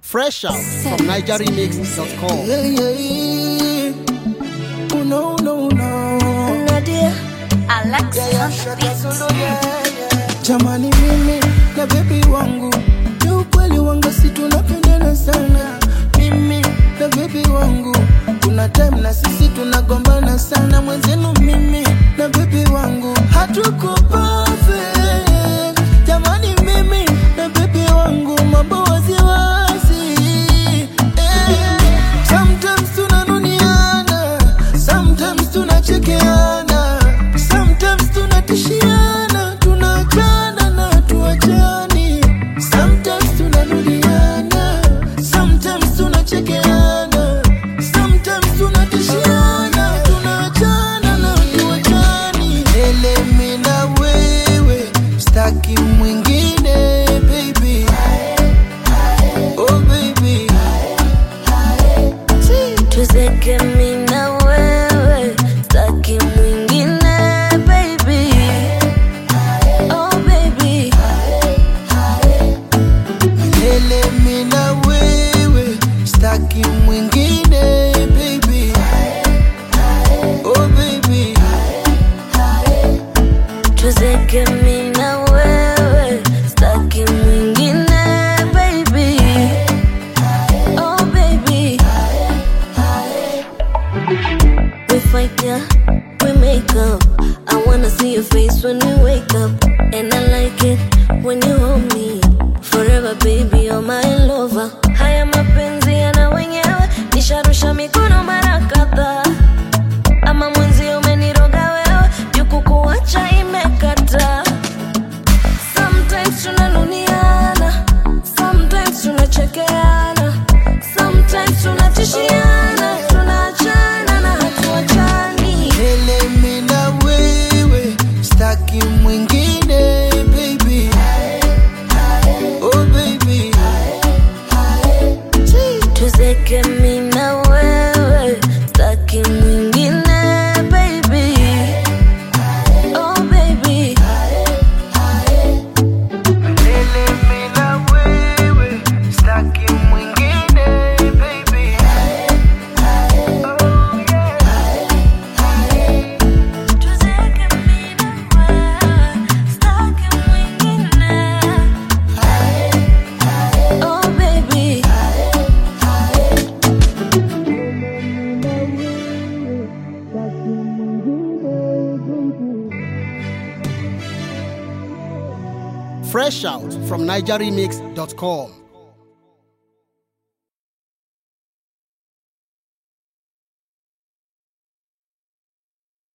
Fresh out from NigerRemix.com. Yeah, yeah, yeah. Oh, no, no, no. Nadia, Alex, Yeah, yeah, shaka solo, yeah, yeah. Jamani mimi na bebi wangu ni ukweli wanga si tunapendana sana mimi na bebi wangu kuna time na sisi tunagombana sana mwenzenu mimi na bebi wangu hatuko perfect jamani mimi na bebi wangu mambo waziwazi eh. sometimes tunanuniana sometimes tunachekeana sometimes tunatishiana tunaachana na tuachani sometimes tunanuliana sometimes tunachekeana sometimes tunatishiana tunaachana na tuachani elemi na wewe staki mwingine baby oh baby tuzeke mimi na wewe, staki mwingine baby. Oh baby, Milele mimi na wewe staki mwingine baby oh baby tuzeke mimi na wewe, staki mwingine baby. Oh baby, we fight yeah, we make up. I wanna see your face when we wake up, and I like it when you hold me forever, baby. You're my lover. Haya mapenzi yana wenyewe, nisharusha mikono mara kadhaa ama mwenzi umeniroga wewe, juku kuacha imekata. Sometimes tunanuniana, sometimes tunachekeana, sometimes tunatishiana, tunaachana na hatuachani. Milele mimi na wewe staki mwingine baby oh baby Tuzeke mimi na wewe, staki mwingine baby. Oh baby, Milele mimi na wewe staki mwingine baby oh yeah tuzeke mimi na wewe, staki mwingine. Oh baby. Fresh out from NigerRemix.com.